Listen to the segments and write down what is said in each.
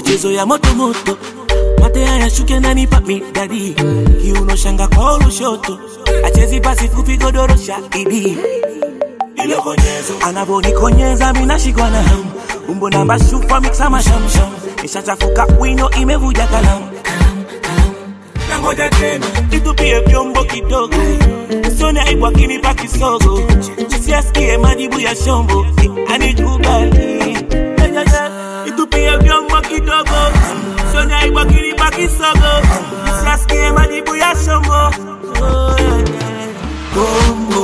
michezo ya moto moto mate haya shuke nanipa midadi kiuno shanga kwa lushoto achezi pasi fupi godoro shahidi anavonikonyeza minashikwa na hamu umbo namba shufa miksa mashamsham nishachafuka wino imevuja kalamu nangoja tena nitupie vyombo kidogo sione aibu akinipa kisogo siasikie majibu ya shombo anikubali nitupie vyombo kidogo sione aibu akinipa kisogo siasikie majibu ya shombo Oh, yeah, yeah. Gombo,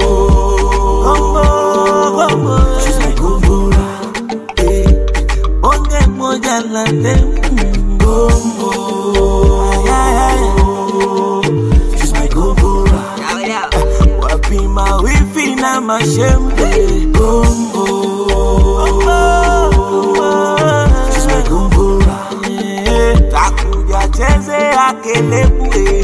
gombo, gombo. She's my gombora, eh. Bonge moja la dem, mm, gombo. Ay, ay, ay. She's my gombora. Wapima wifi na mashembe, gombo. She's my gombora, eh. Takuja cheze akelebu, eh.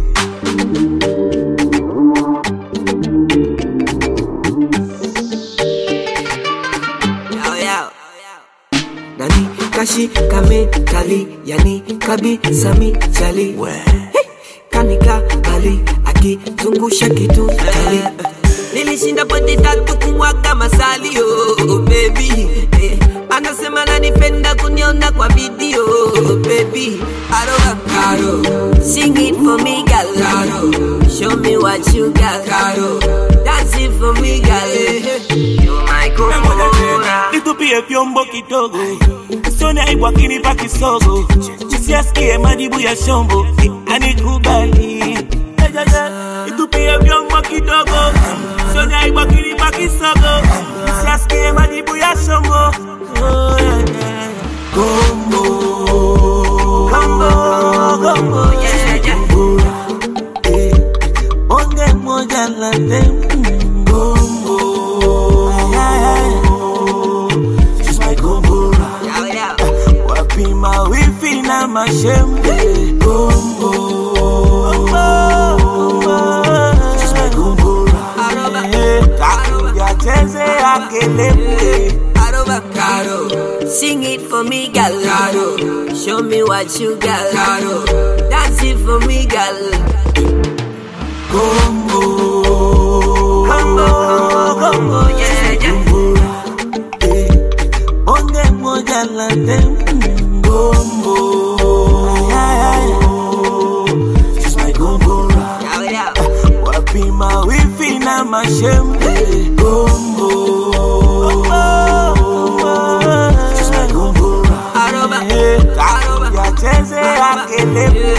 nani kashi kame kali yani kabisa michali Hey, kanika kali akizungusha kitu kali nilishinda pote tatu kumwaga masali oh, baby eh, anasema nanipenda kuniona kwa video baby aroga karo sing it for me girl karo show me what you got karo dance it for me girl you my kumura nitupie vyombo kidogo sione aibu akinipa kisogo siasikie majibu ya shombo anikubali nitupie vyombo kidogo sione aibu akinipa kisogo siasikie majibu ya shombo Oh, yeah, yeah. Gombo, gombo, gombo, yeah, yeah. Eh, bonge moja la dem, mm, gombo. Ay, ay, ay. She's my gombora. wapima wifi na mashembe gombo She's my gombora. Eh, takuja cheze akelebu Aroba Caro, sing it for me, girl. Caro, show me what you got. Caro, dance it for me, girl. gombo Gombo, gombo, yeah, yeah. gombora. Eh, bonge moja la dem mm, gombo Ay, ay, ay. She's my gombora. Yow, yow. wapima wifi na mashembe gombo She's my gombora. Aroba, Eh, Aroba, takuja cheze akelebu